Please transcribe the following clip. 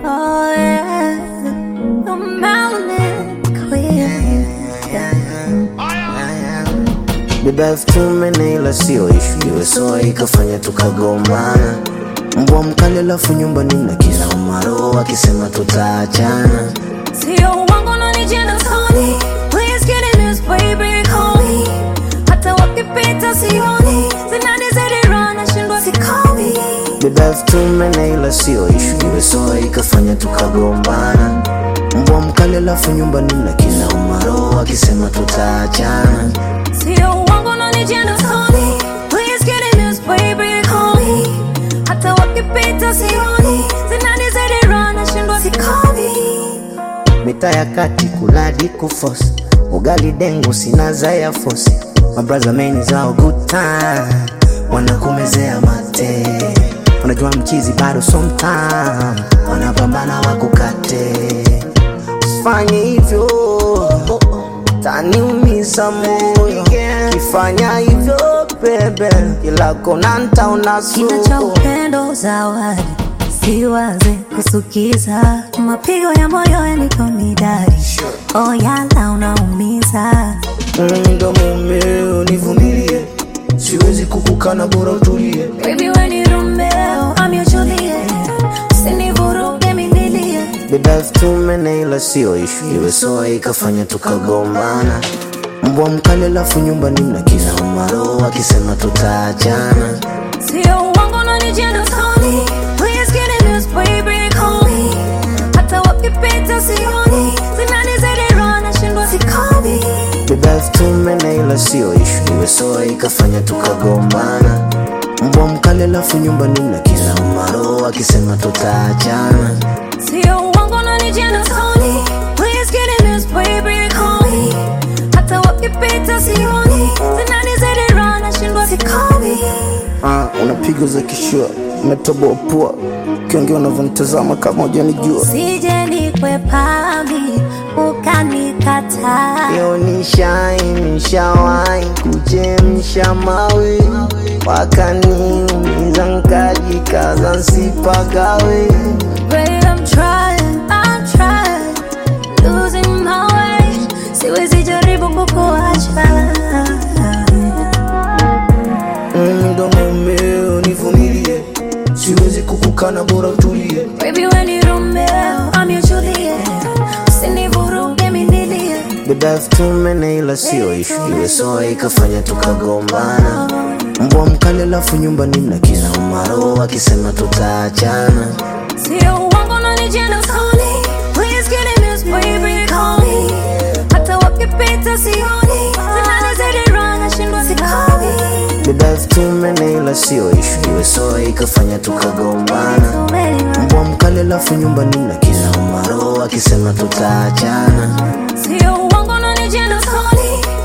Oh yeah, the mountain queen. Beba elfu tumene ila sio ishu, iwe soa ikafanya tukagombana. Mbwa mkali alafu nyumbani mna kila umaro wakisema tutaachana. Sio uongo na ni jina Tony. Please get in this baby, call me. Hata wakipita sioni, zinanizidi roho nashindwa sikomi. Beba elfu tumene ila sio ishu, iwe soa ikafanya tukagombana. Mbwa mkali alafu nyumbani mna kila umaro wakisema tutaachana. Sio uongo na ni jina Tony. Please get in this baby, call me. Hata wakipita sioni, zinanizidi roho nashindwa sikomi. Mita ya kati kuladi kufosi ugali dengu sina za ya fosi mabraza meni zao good time wanakumezea mate unajua mchizi bado sometime wanapambana wakukate usifanye hivyo taniumiza moyo kifanya hivyo bebe kila kona ntaona Kina cha upendo zawadi, siwaze kusukiza, mapigo ya moyo yaniko midari, oh yala unaumiza. Mm, ndo mumeo nivumilie siwezi kukukana bora utulie Baby we ni Romeo, I'm your Juliet, usinivuruge mililie. Beba elfu tumene ila sio ishu, iwe soa ikafanya tukagombana. Mbwa mkali alafu nyumbani mna kila umaro wakisema tutaachana. Sio uongo na ni jina Tony, please get in this baby, call me. Hata wakipita sioni, zinanizidi roho nashindwa sikomi. Beba elfu tumene ila sio ishu, iwe soa ikafanya tukagombana. Mbwa mkali alafu nyumbani mna kila umaro wakisema tutaachana. Sio uongo na ni jina Tony, please get in this baby, call me. Hata wakipita sioni, zinanizidi roho nashindwa sikomi. Ah, unapiga za kishua, umetoboa pua, ukiongea unavyonitazama kama hujanijua. Sije nikwepami ukanikataa. Yo nishai nishawai kuchemsha mawe wakaniumiza nkajikaza nsipagawe Babe, I'm trying, I'm trying, losing my way. Siwezi jaribu kukuacha. Mm, ndo mumeo nivumilie siwezi kukukana bora utulie Baby, we ni Romeo, I'm your Juliet. Usinivuruge mililie. beba elfu tumene ila sio ishu iwe soa ikafanya tukagombana mbwa mkali alafu nyumbani mna kila umaro wakisema tutaachana Sio uongo na ni jina Tony. Please get in this baby, call me. Hata wakipita sioni, zinanizidi roho nashindwa sikomi. beba elfu tumene ila sio ishu iwe soa ikafanya tukagombana mbwa mkali alafu nyumbani mna kila umaro wakisema tutaachana Sio uongo na ni jina Tony.